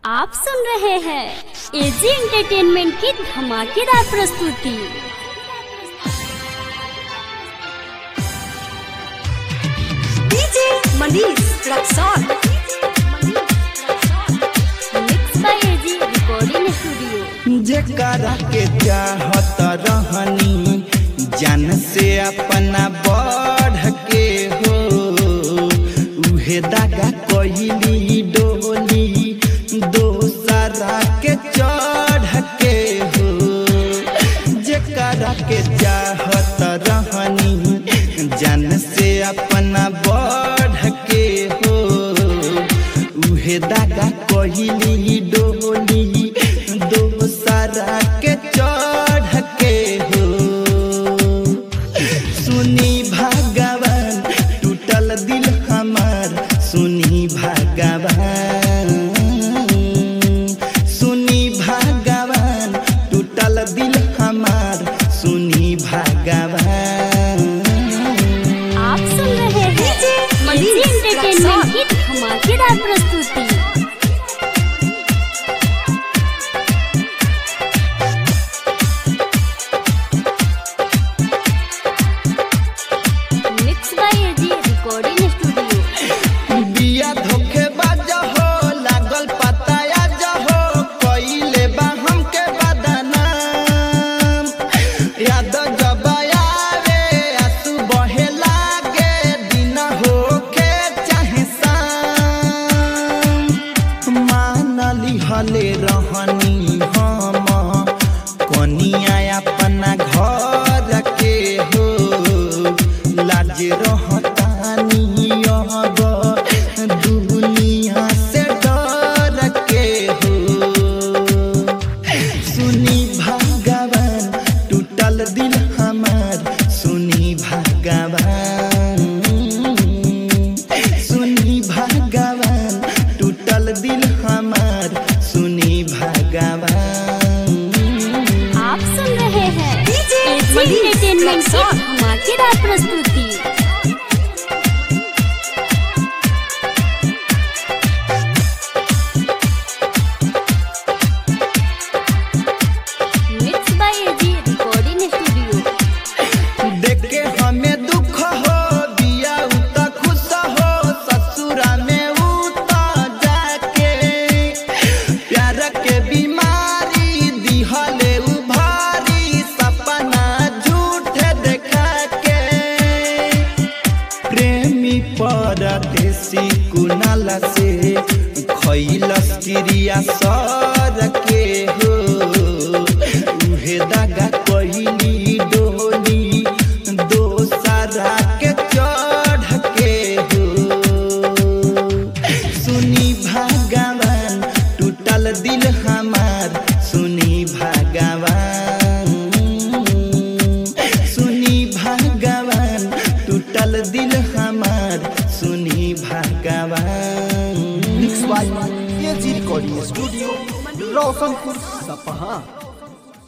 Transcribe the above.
आप सुन रहे हैं एजी एंटरटेनमेंट की धमाकेदार प्रस्तुति DJ Manish Raxaul mix by AG recording studio जेकरा के चाहत रहनी जान से अपना बढ़ के हो उहे दागा कहली डोली दोसरा के चढ़ के हो जेकरा के चाहत रहनी जान से अपना बढ़ के हो उहे दागा कहली डोली दोसरा के चढ़ के हो सुनी भगवान टूटल दिल हमार सुनी भगवान सुनी भगवान टूटल दिल हमार सुनी भगवान आप सुन रहे हैं डीजे एजी मनीष एंटरटेनमेंट की धमाकेदार प्रस्तुति mix by AG recording studio बिया धोखे बाज हो लागल पता आज हो कइले बा हमके बदनाम याद जब आवे आंसू बहे लागे दिन होके चाहे शाम मानली हले रहनी हम कनिया अपना घर के हो लाज रहतानी अब दुनिया से डर के हो सुनी भगवान टूटल दिल हमार सुनी भगवान सुनी भगवान टूटल दिल हमार सुनी भगवान आप सुन रहे हैं डीजे एजी मनीष एंटरटेनमेंट की रक्सौल धमाकेदार प्रस्तुति mix by AG recording studio देख के हमें दुख हो दिया उता खुश हो ससुरा में उता जाके प्यार के बीमारी दिहले उभारी सपना झूठे देखा के प्रेमी परदेसी कुनाल से खैलस क्रिया सर के हो उहे दागा कहली डोली दोसरा के चढ़ के हो सुनी भगवान टूटल दिल हमार सुनी भगवान सुनी भगवान टूटल दिल हमार सुनी भगवान mix by AG recording studio Roshanpur सपहा